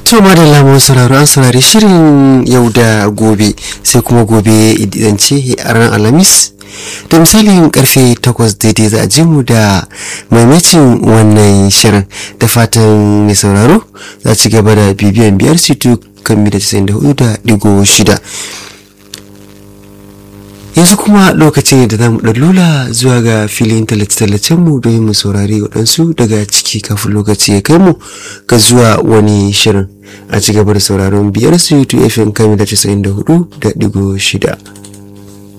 To madalla mun sauraro an saurari shirin yau da gobe sai kuma gobe idan ce a ranar Alhamis da misalin karfe 8 daidai za a ji mu da maimacin wannan shirin da fatan mai sauraro za ci gaba da bibiyan biyar situ kan mita 94 da digo shida. yanzu kuma lokacin da za mu lula zuwa ga filin tallace-tallacen mu don mu saurari waɗansu daga ciki kafin lokaci ya kai mu ga zuwa wani shirin a ci gaba da sauraron biyar su youtube fm kami da 94 da digo shida